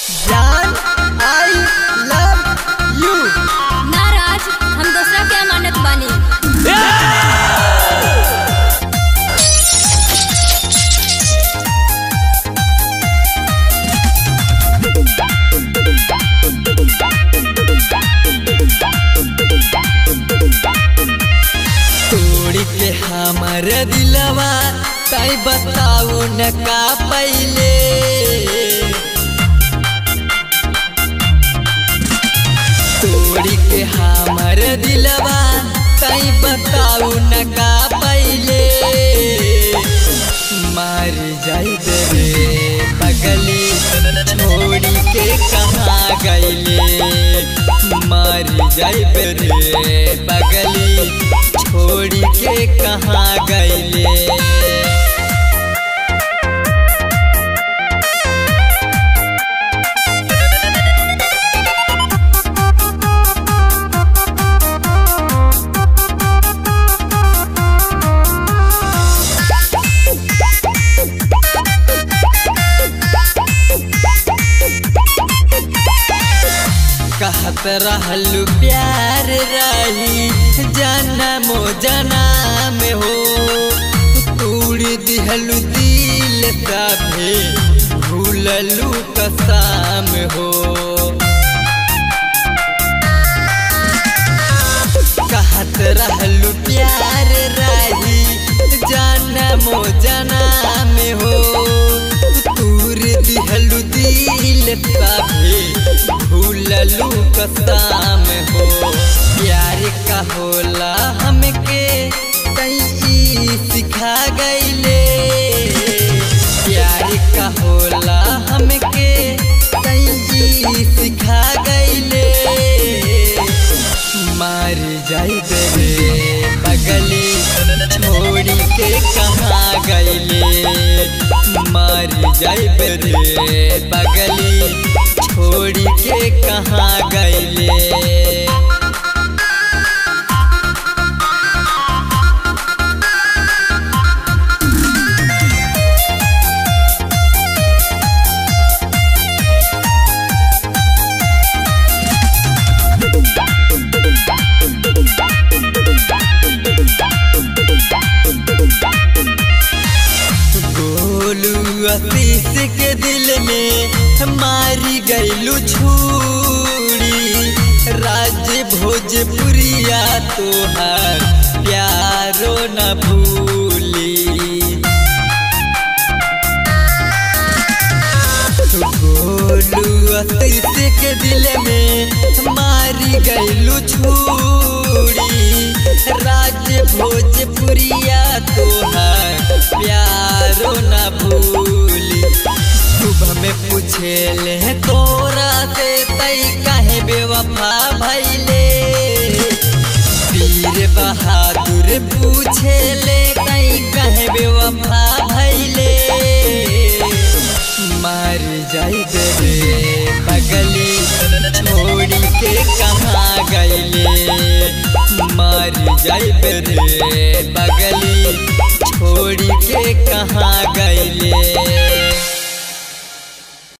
जान I love you नाराज हम दूसरा के अमानत बानी तोड़ के हमर दिलवा तई बताऊ न का पहले तोड़ के हमर दिलवा तई बताऊ न का पहले मार जाई रे पगली छोड़ी के कहाँ गईले मार जाई रे पगली छोड़ी के कहाँ गईले कहत रहलू प्यार रही जनमो जनम हो तूड़ दिहलू दिल सभे भूललू कसम हो कहत रहलू प्यार रही जनमो जनम हो तूर दिहलू दिल सभे भूललू कसम हो प्यार का होला हमके कई सिखा गईले प्यार का होला हमके कई सिखा गईले मार जाई रे पगली छोड़ी के कहाँ गईले मार जाई रे पगली छोड़ी के कहाँ गईले गोलू आशीष के दिल में मारी गईलू छूरी राज भोजपुरिया तोहार प्यारो न भूली गोलू आशीष के दिल में मारी गईलू छूरी राज भोजपुरिया तोहार प्यारो न भूली सुबह में पूछे ले तोरा से तई काहे बेवफा भैले वीर बहादुर पूछे ले तई काहे बेवफा भैले मार जाई रे पगली छोड़ी के कहाँ गईले मार जाई रे पगली छोड़ी के कहाँ गईले